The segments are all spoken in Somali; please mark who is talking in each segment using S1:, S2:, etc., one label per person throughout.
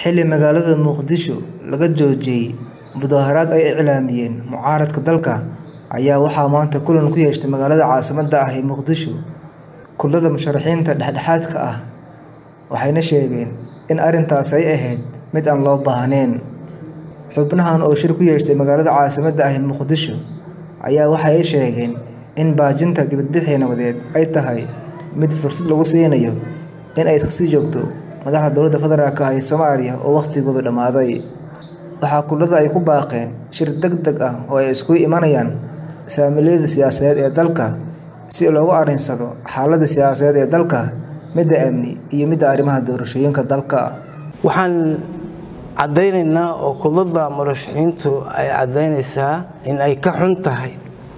S1: xilli magaalada Muqdisho laga joojiyay mudaharaad ay iclaamiyeen mucaaradka dalka ayaa waxaa maanta kulan ku yeeshay magaalada caasimadda ah ee Muqdisho kullada musharaxiinta dhexdhexaadka ah waxayna sheegeen in arrintaasi ay ahayd mid aan loo baahnayn xubnahan oo shir ku yeeshay magaalada caasimadda ah ee Muqdisho ayaa waxa ay sheegeen in baajinta dibadbixii nabadeed ay tahay mid fursad lagu siinayo in ay iska sii joogto madaxda dowladda federaalk ah ee Soomaaliya oo waqtigoodu dhammaaday waxaa kullada ay ku baaqeen shir degdeg ah oo ay isugu imanayaan saamileyda siyaasadeed ee dalka si loogu arrinsado xaaladda siyaasadeed ee dalka midda amni iyo midda arrimaha doorashooyinka dalka
S2: waxaan caddaynaynaa oo kullada murashaxiintu ay caddaynaysaa in ay ka xun tahay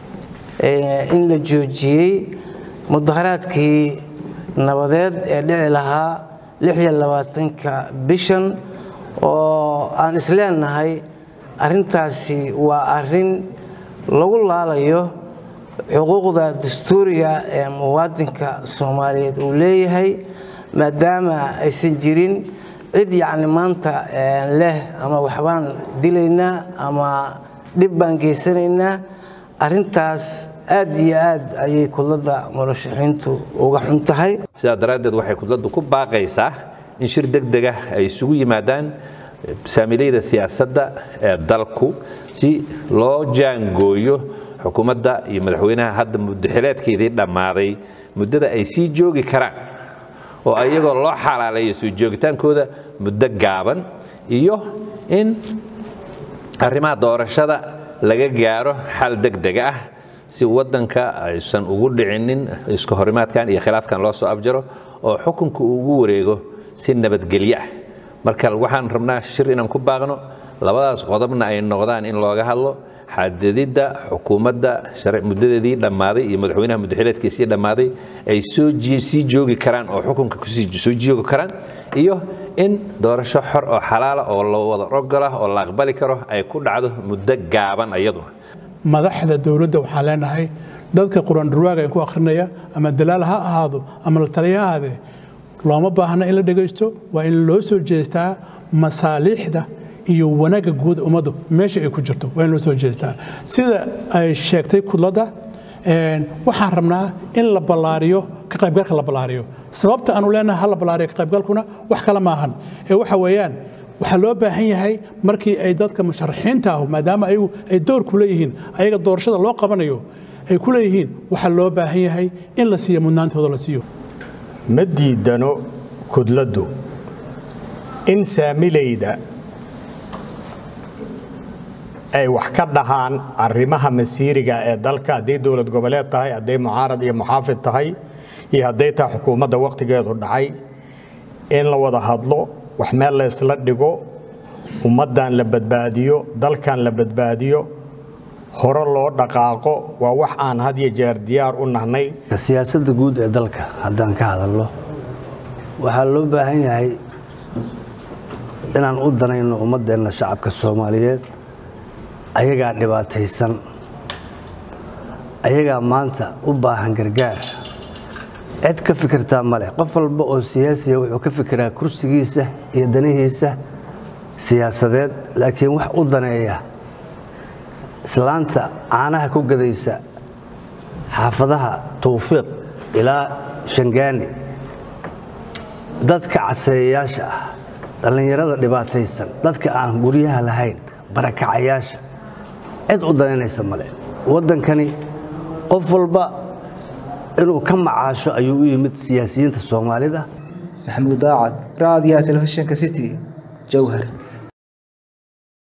S2: in la joojiyey mudaharaadkii nabadeed ee dhici lahaa lixiyo labaatanka bishan oo aan isleenahay arrintaasi waa arrin lagu laalayo xuquuqda dastuuriga ee muwaadinka soomaaliyeed uu leeyahay maadaama aysan jirin cid yacni maanta leh ama waxbaan dilaynaa ama dhib baan geysanaynaa arrintaas aad iyo aad ayay kudladda murashaxiintu uga xun tahay
S3: sidaa daraaddeed waxay kudladdu ku baaqaysaa in shir degdeg ah ay isugu yimaadaan saamileyda siyaasadda ee dalku si loo jaangooyo xukuumadda iyo madaxweynaha hadda muddaxileedkeedii dhammaaday muddada ay sii joogi karaan oo ayagoo loo xalaaleeyo soo joogitaankooda muddo gaaban iyo in arrimaha doorashada laga gaaro xal degdeg ah si waddanka aysan ugu dhicinin iska horimaadkan iyo khilaafkan loo soo abjaro oo xukunka uu ugu wareego si nabadgelyo ah marka waxaan rabnaa shir inaan ku baaqno labadaas qodobna ay noqdaan in looga hadlo xadididda xukuumadda muddadeedii dhammaaday iyo madaxweynaha muddaxileedkiisii dhammaaday ay sii joogi karaan oo xukunka soo joogi karaan iyo in doorasho xor oo xalaala oo la wada ogola oo la aqbali karo ay ku dhacdo muddo gaaban iyaduna
S4: madaxda dowladda waxaan leenahay dadka qur-aan-durwaaga ku akhrinaya ama dalaal ha ahaado ama la taliya ha ahaadee looma baahna in la dhegaysto waa in loo soo jeestaa masaaliixda iyo wanaagga guud ummaddu meesha ay ku jirto waa in loo soo jeestaa sida ay sheegtay kudladda waxaan rabnaa in la ballaariyo ka qaybgalka la ballaariyo sababta aanu leenahay ha la ballaariyo ka qaybgalkuna wax kale maahan ee waxa weeyaan waxaa loo baahan yahay markii ay dadka musharaxiinta ahu maadaama ayagu ay door ku leeyihiin ayaga doorashada loo qabanayo ay ku leeyihiin waxaa loo baahan yahay in la siiyo mudnaantooda la siiyo
S5: ma diidano kudladdu in saamilayda ay wax ka dhahaan arrimaha masiiriga ee dalka hadday dowlad goboleed tahay hadday mucaarad iyo muxaafid tahay iyo hadday tahay xukuumadda wakhtigeedu dhacay in la wada hadlo wax meel la ysla dhigo ummaddan la badbaadiyo dalkan la badbaadiyo hore loo dhaqaaqo waa wax aan had iyo jeer diyaar u nahnay
S2: siyaasadda guud ee dalka haddaan ka hadalno waxaa loo baahan yahay inaan u danayno ummaddeenna shacabka soomaaliyeed ayagaa dhibaataysan ayagaa maanta u baahan gargaar cid ka fikirtaa ma leh qof walba oo siyaasiya wuxuu ka fikiraa kursigiisa iyo danihiisa siyaasadeed laakiin wax u daneeya islaanta caanaha ku gadaysa xaafadaha tawfiiq ilaa shangaani dadka caseeyayaasha ah dhallinyarada dhibaataysan dadka aan guryaha lahayn barakacayaasha cid u danaynaysa male waddankani qof walba inuu ka macaasho ayuu u yimid siyaasiyiinta soomaalida
S1: maxamuud daacad raadiyaha telefishinka city jowhar